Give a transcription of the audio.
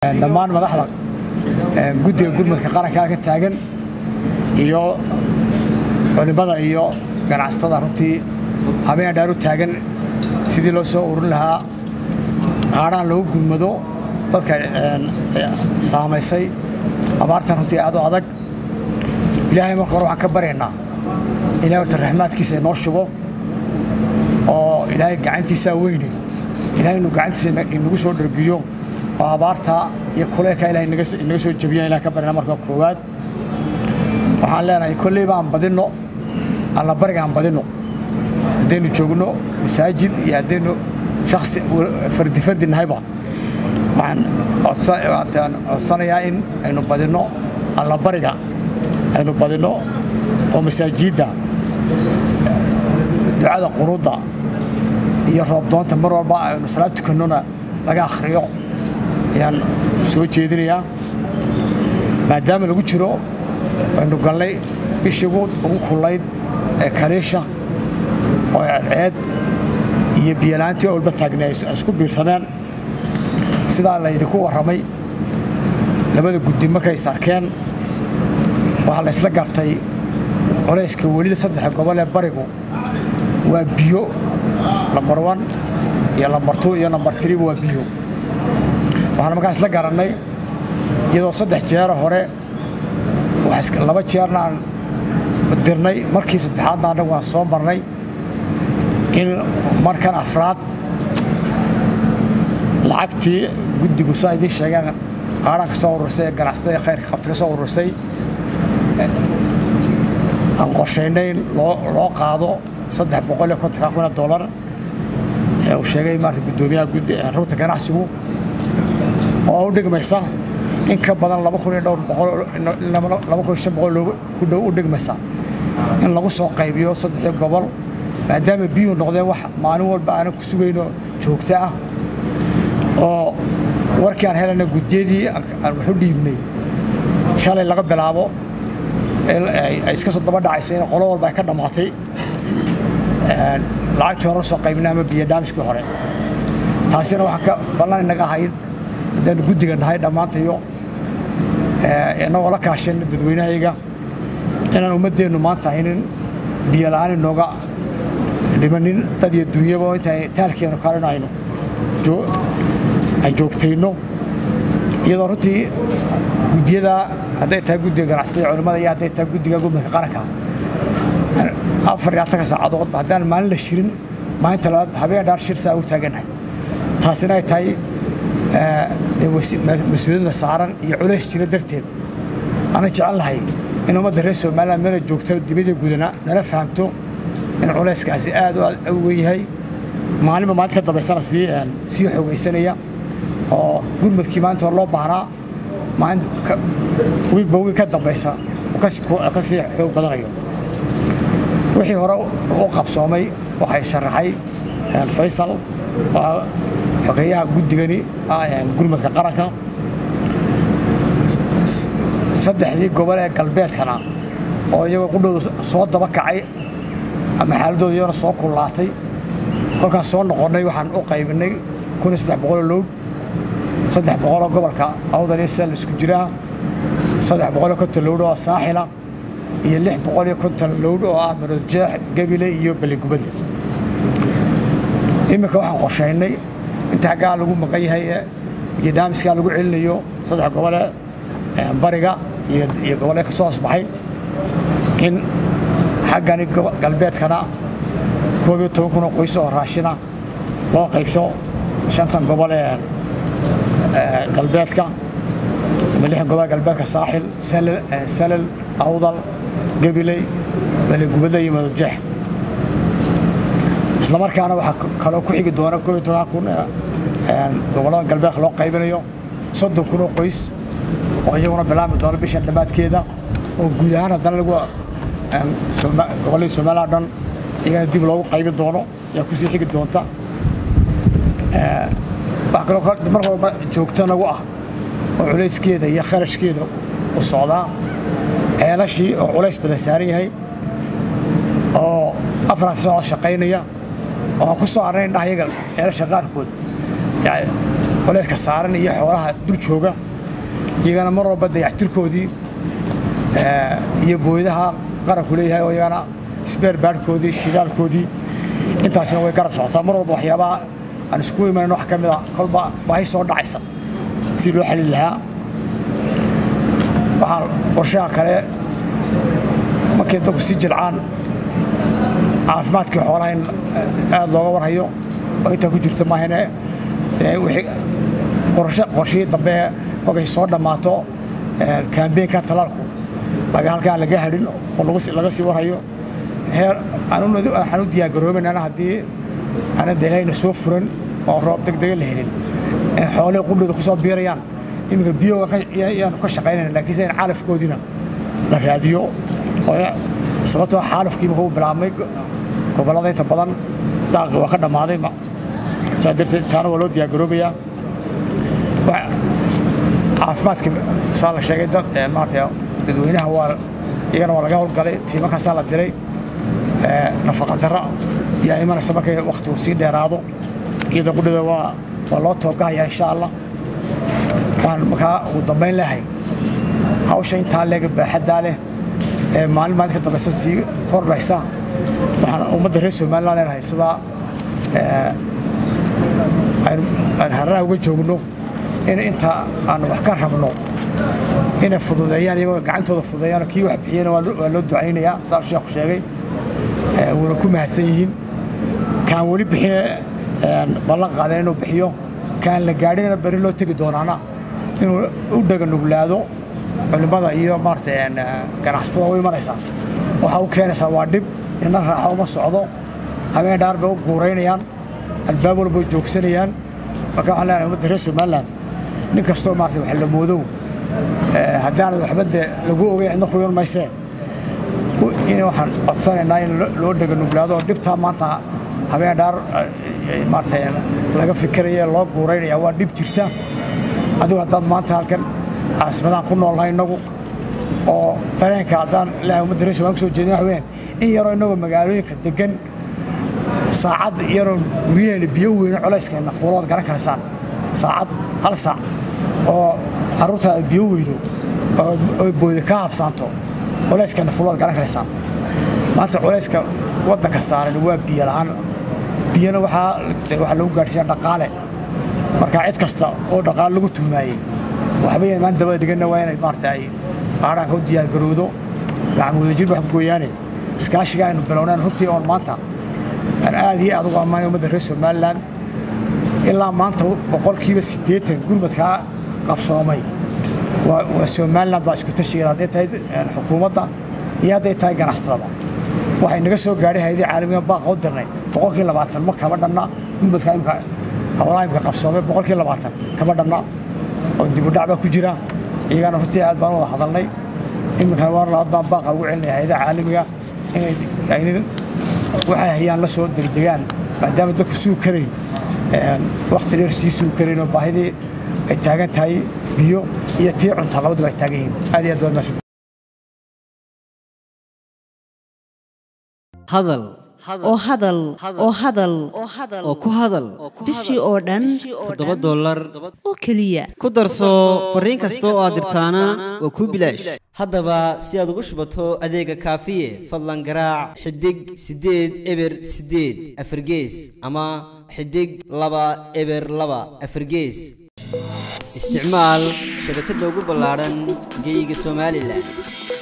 dhammaan madaxda guddiga gurmadka qaranka halka taagan iyo culimada iyo ganacsatada runtii habeen dhaar u taagan sidii loo soo urin lahaa qaadhaan loogu gurmado dadka saamaysay abaartan runtii aad u adag ilaahay marka hore waxaan ka baryaynaa ilahay horta raxmaadkiisa inoo shubo oo ilaahay gacantiisaa weyne ilahay inuu gacantiisa inagu soo dhargiyo oo abaarta iyo kuleelka ilahay inaga soo jebiya ilahay ka baryana marka koowaad waxaan leenahay kolleyba aan badinno alla bariga aan badinno haddaynu joogno masaajid iyo haddaynu shaksi fardi fardi nahayba waxaan codsanayaa in aynu badinno alla bariga aynu badinno oo masaajidda ducada qunuudda iyo roobdoonta mar walba aynu salaad tukannona laga akhriyo ayaan soo jeedinayaa maadaama lagu jiro aynu galnay bishii ugu kullayd ee kaliisha oo ceed iyo biyalaantii olba taagnay ay isku biirsameen sidaa laydinku warramay labada guddi markay is arkeen waxaa la ysla gartay culayska welida saddexa gobol ee barigu waa biyo lambar wan iyo lambar tu iyo lambar tiriba waa biyo waxaan markaa isla garannay iyadoo saddex jeero hore laba jeerna aan dirnay markii saddexaadna annagu aan soo marnay in markan afraad lacagtii guddigu saa idiin sheegeen qaadhaan ka soo urursay ee ganacsatada khayrka qabta ka soo urursay aan qorshaynay in loo qaado saddex boqol iyo kontonka kun oo dollar ee uu sheegay maarata guddoomiyaha rugta ganacsigu oo u dhigmaysa in ka badan laba kun iyo dhowr boqol laba kun iyo shan boqol ku dhow u dhigmaysa in lagu soo qaybiyo saddexdii gobol maadaama biyuhu noqdeen wax maalin walba aanan ku sugayno joogto ah oo warkii aan helayna guddiyadii aan waxu dhiibnay shalay laga bilaabo ay iska soo daba dhacaysa in qolo walba ay ka dhammaatay lacagtii hore usoo qaybinay ama biyo daamiskii hore taasina waxaan ka ballan inaga ahayd haddaanu guddiga nahay dhammaantayo inagoo la kaashana dadweynahayaga inaan ummaddeennu maanta haynin biyo la'aan inooga dhimanin dad iyo dunyaba inta taalkeenu kalena aynu aan joogtayno iyadoo runtii guddiyada hadday tahay guddiga ganacsatada culimmada iyo hadday tahay guddiga gurmadka qaranka afar iyo afartanka saacadood haddaan maalin la shirin maalinta labaad habeen dhaar shir saa u taagannahay taasina ay tahay mas-uuliyadda saaran iyo culays jira darteed ana jecel lahay in ummadda reer somaliland meela joogta dibadda gudana nala fahamto in culayskaasi aad u weyn yahay maalinba maalinta ka dambaysana sii sii xoogaysanaya oo gurmadkii maalinta hore loo baahnaa maalin wiigba wiig ka dambaysa ka sii xoog badanayo wixii hore u qabsoomay waxay sharaxay faysal oo xogeeyaha guddigani gurmadka qaranka saddexdii gobol ee galbeedkana oo iyagoo qudhooda soo daba kacay ama xaaladooda iyagona soo kullaatay kolkaas soo noqonnay waxaan u qaybinay kun iyo saddex boqoloo lowd saddex boqoloo gobolka awdal iyo seel isku jiraa saddex boqoloo konton lowd oo saaxila iyo lix boqol iyo konton lowd oo ah maroodjeex gebile iyo beligubadle iminka waxaan qorshaynay inta haggaa lagu maqan yahay iyo daamiskaa lagu celinayo saddex gobole bariga iyo gobolee ka soo hoosbaxay in xaggani galbeedkana koob iyo toban kun oo qoys oo raashina loo qaybso shantan gobol ee galbeedka ama lixdan gobol galbeedka saaxil salal awdal gabiley beligubadle iyo madadjeex isla markaana waxaa kaloo ku xigi doona koob iyo toban kun gobollada galbeedka loo qaybinayo soddon kun oo qoys oo iyaguna bilaabmi doona bishan dhammaadkeeda oo guud ahaan haddana lagu gobolladii somaliland dhan iyagana dib loogu qaybin doono ayaa kusii xigi doonta wax kaloo mar walba joogto nagu ah oo culayskeeda iyo kharashkeeda u socdaa ceelashii oo culays badan saaran yahay oo afaraad socod shaqaynaya oo aan ku soo arnay indhaha iyaga ceelasha qaarkood culayska saaran iyo xoolaha dul jooga iyagana mar walba dayactirkoodii iyo booydaha qaranku leeyahay oo iyagana sbeer baadhkoodii shidaalkoodii intaasina way garab socotaa mar walba waxyaabaha aan isku imanan wax ka mida kolba baahi soo dhacaysa si loo xalin lahaa waxaan qorshaha kale markay dadku si jilcaan caafimaadkii xoolaha in aad looga warhayo oo intaa ku jirta maahane dee wixii qorshe qorshihii dambe kolkay soo dhammaato kaambeenka talaalku laga halkaan laga hadhin oo laga sii warhayo heer waxaan u diyaargaroobaynana haddii aanan deelayna soo furan oo roob degdega la helin in xoolihii qudhooda ku soo biirayaan iminka biyoga yaanu ka shaqaynayna laakiinse in calafkoodiina la raadiyo sababtoo xaalufkii markuu bilaabmay gobollada inta badan daaqi waa ka dhammaaday saa darteed taana waa loo diyaargaroobayaa caafimaadka saa la sheegay dad maarata dadweynaha waa iyagana waa laga howlgalay tiimankaasaa la diray nafaqa darra yaa imanaysa markay wakhtigu sii dheeraado iyada qudhada waa waa loo toogahaya insha allah waan markaa ugu dambayn lehay hawsha intaa leega baaxaddaa leh ee maalin maalinka dambaysa sii kordhaysa waxaan ummadda reer somaliland leenahay sidaa aan hararaha uga joogno in inta aan wax ka rabno inay fududeeyaan iyagoo gacantooda fududeeyaan kii wax bixiyana waa loo ducaynayaa saa sheekhu sheegay wuuna ku mahadsan yihiin kaan weli bixin ballan qaadeen inuu bixiyo kaan la gaadhinana beri loo tegi doonaana inuu u dhaga nuglaado culimmada iyo maarata ganacsatada u imanaysaa waxaa u keenaysaa waa dhib nina raaxo uma socdo habeen dhaar bay u guuraynayaan albaab walba way joogsanayaan marka waxaan leenahay ummadda reer somaliland nin kastoo maarata wax la moodow haddaanad waxba dee lagu ogay cidna ku yon maysee in waxaan codsanaynaa in loo dhaga nuglaado oo dhibtaa maanta habeen dhaar maarata laga fikiraya loo guuraynaya waa dhib jirta adigu haddaad maanta halkan caasimadaan ku noolnahay innagu oo dareenka haddaan ilaahay ummadda reer somaliland kusoo jeedin wax weeyaan in yaroo innagoo magaalooyinka degan saacad yaroo guryaheena biyo weyne culayskeenna fuulood garan karaysaan saacad hal saac oo carruurtaada biyo weydo oo booyda ka habsaanto culayskeenna fuulood garan karaysaan maanta culayska waddanka saaran waa biyo la'aan biyana waxaa waxaa lagu gaadhsiiyaa dhaqaale marka cid kasta oo dhaqaale lagu tuhmaayey waxba yan maan dabada dhiganna waa inay maarata ay qaadhaanka u diyaargarowdo gacmooda jir wax ku gooyaane iskaashiga aynu bilowneen runtii oon maanta aan aad iyo aad ugu ammaanay ummadda reer somaliland ilaa maanta boqolkiiba siddeetan gurmadkaa qabsoomay waa somaliland baa isku tashigeeda hadday tahay xukuumadda iyo hadday tahay ganacsatada waxay naga soo gaadhay hayadii caalamiga baaqa u dirnay boqolkii labaatan ma kama dhanna gurmadka imka howlaha imka qabsoomay boqolkii labaatan kama dhanna oo dibudhac baa ku jira iyagana runtii aad baan wada hadalnay iminkana waan labaad baan baaqa ugu celinaya hayadaha caalamiga inay aynin waxay hayaan la soo degdegaan maadaama dadku sugi karayn wakhti dheer sii sugi karayn oo baahidii ay taagan tahay biyo iyo tii cunta labaduba ay taagan yihiin aad iyo aad waa mahadsan hadal oo hadal oo hadal oo ku hadal bishii oo dhan toddoba dollar oo keliya ku darso fariin kasta oo aad dirtaana waa kuu bilaash haddaba si aad ugu shubato adeega kaafiye fadlan garaac xidig siddeed eber siddeed afargees ama xidig laba eber laba afargees isticmaal shabakadda ugu ballaadhan geyga somalilan